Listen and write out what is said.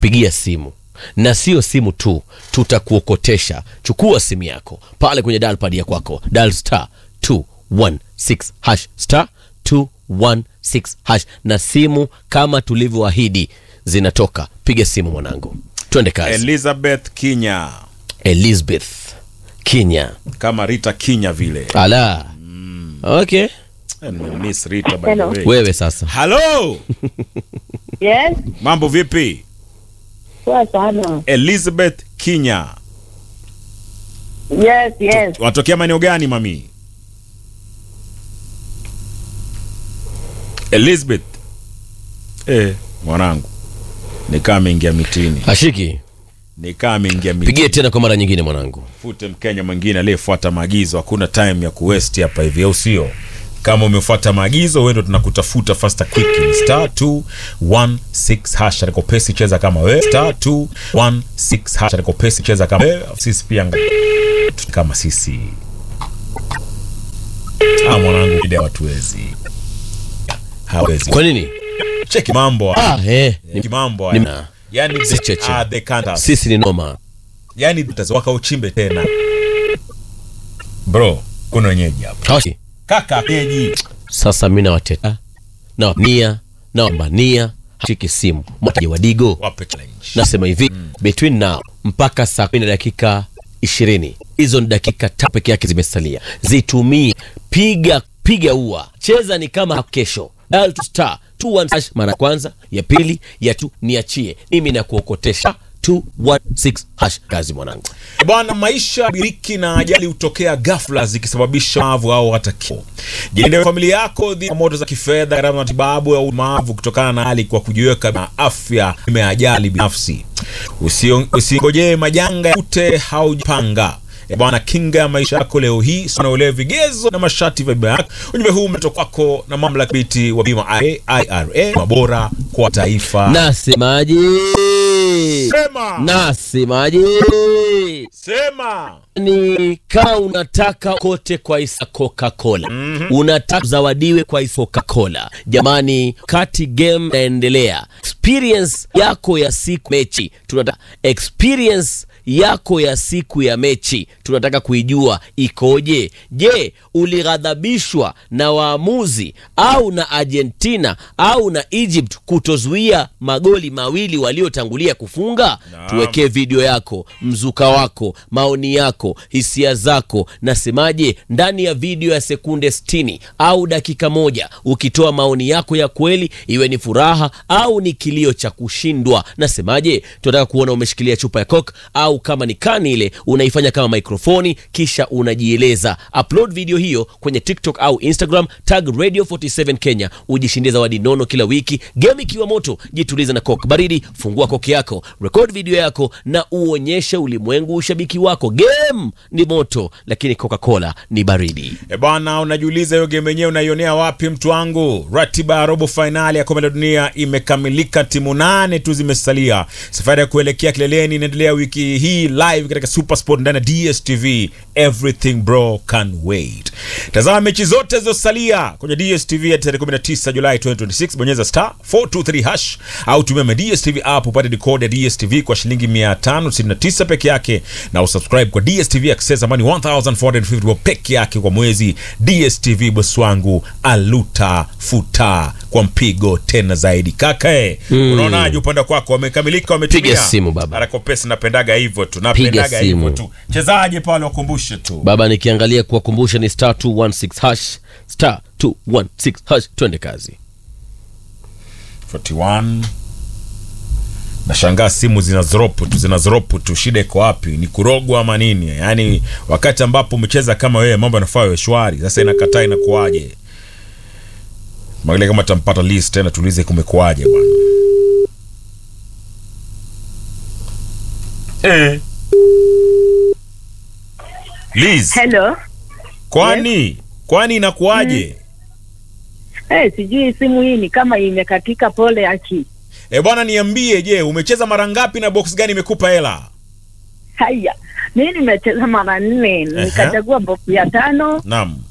pigia simu na sio simu tu tutakuokotesha chukua simu yako pale kwenye dalpad ya kwako dal star 216 hash star 216 hash na simu kama tulivyoahidi zinatoka piga simu mwanangu twende kazi Elizabeth Kinya elizabeth kinya kama Rita Kinya vile. ala okay Eh, nimemiss Rita by the Hello. way. wewe sasa Hello, Yes, mambo vipi? poa sana. Elizabeth Kinya, Yes, yes. watokea maeneo gani mami? Elizabeth eh, mwanangu nikaa ameingia mitini, ashiki nikaa ameingia mitini. pigie tena kwa mara nyingine mwanangu Fute Mkenya mwingine aliyefuata maagizo, hakuna time ya kuwest hapa hivi, au sio? Kama umefuata maagizo, wewe ndo tunakutafuta faster quick. Ni star 216 hash aliko pesi, cheza kama wewe. Star 216 hash aliko pesi, cheza kama wewe. Sisi pia nga- kama sisi. Ah, mwanangu, ide watuwezi hawezi. kwa nini Cheki mambo haya. ah, eh, ni- mambo ni- haya. Yani Si cheche. ah, they can't us. sisi ni noma yani wakauchimbe tena bro kuna wenyeji hapa Hawashi. kaka keji sasa mi nawateta nawania nawambania shiki simu mwataji wa digo wape challenge nasema hivi between now mpaka saa kumi na dakika ishirini hizo ni dakika tatu peke yake zimesalia zitumie piga piga ua cheza ni kama kesho Dial to star 21 hash mara ya kwanza ya pili ya tu niachie mimi na kuokotesha 216 hash kazi mwanangu bwana maisha biriki na ajali hutokea ghafla zikisababisha mavu au hata kifo jilinde familia yako dhidi ya moto za kifedha gharama za matibabu au mavu kutokana na hali kwa kujiweka na afya ime ajali binafsi Usio- usingojee majanga ya kute haujapanga Eh, bwana kinga ya maisha yako leo hii sana uelewe vigezo na masharti vya bima yako ujumbe huu umetoka kwako na mamlaka biti wa bima IRA mabora kwa taifa nasemaje sema nasemaje sema ni kama unataka kote kwa isa coca-cola mm-hmm. unataka zawadiwe kwa isa coca-cola jamani kati game naendelea experience yako ya siku mechi tunataka experience yako ya siku ya mechi tunataka kuijua ikoje je ulighadhabishwa na waamuzi au na argentina au na egypt kutozuia magoli mawili waliotangulia kufunga tuwekee video yako mzuka wako maoni yako hisia zako nasemaje ndani ya video ya sekunde 60 au dakika moja ukitoa maoni yako ya kweli iwe ni furaha au ni kilio cha kushindwa nasemaje tunataka kuona umeshikilia chupa ya coke au kama ni kani ile unaifanya kama mikrofoni kisha unajieleza upload video hiyo kwenye tiktok au instagram tag radio 47 kenya ujishindie zawadi nono kila wiki game ikiwa moto jitulize na coke baridi fungua koke yako record video yako na uonyeshe ulimwengu ushabiki wako game ni moto lakini coca-cola ni baridi E bwana, unajiuliza hiyo game yenyewe unaionea wapi mtu wangu? Ratiba ya robo fainali ya kombe la dunia imekamilika, timu nane tu zimesalia. Safari ya kuelekea kileleni inaendelea wiki hii live katika Supersport ndani ya DStv. Everything bro can wait. Tazama mechi zote zilizosalia kwenye DStv ya tarehe 19 Julai 2026. Bonyeza star 423 hash au tumia ma DStv app upate decoder ya DStv kwa shilingi 569 peke yake na usubscribe kwa DStv Access ambayo ni 1450 bob peke yake kwa mwezi. DStv boss wangu aluta futa kwa mpigo tena zaidi kaka eh. Unaonaje upande kwako wamekamilika wametimia? Piga simu, baba. Arakopesi napendaga hivyo tu. Napendaga hivyo simu. tu. Chezaje pale wakumbushe tu. baba nikiangalia kuwakumbusha ni star 216 hash star 216 hash twende kazi 41 nashangaa simu zinazoropu tu zinazoropu tu shida iko wapi ni kurogwa ama nini yaani wakati ambapo umecheza kama wewe mambo yanafaa yawe shwari sasa inakataa inakuaje magile kama tampata list tena tuulize kumekuaje bwana eh. Liz, Hello. kwani kwani inakuaje Eh, sijui simu hii ni kama imekatika. Pole aki. e bwana niambie je umecheza mara ngapi na box gani imekupa hela Haya, mimi nimecheza mara nne, nikachagua box ya tano naam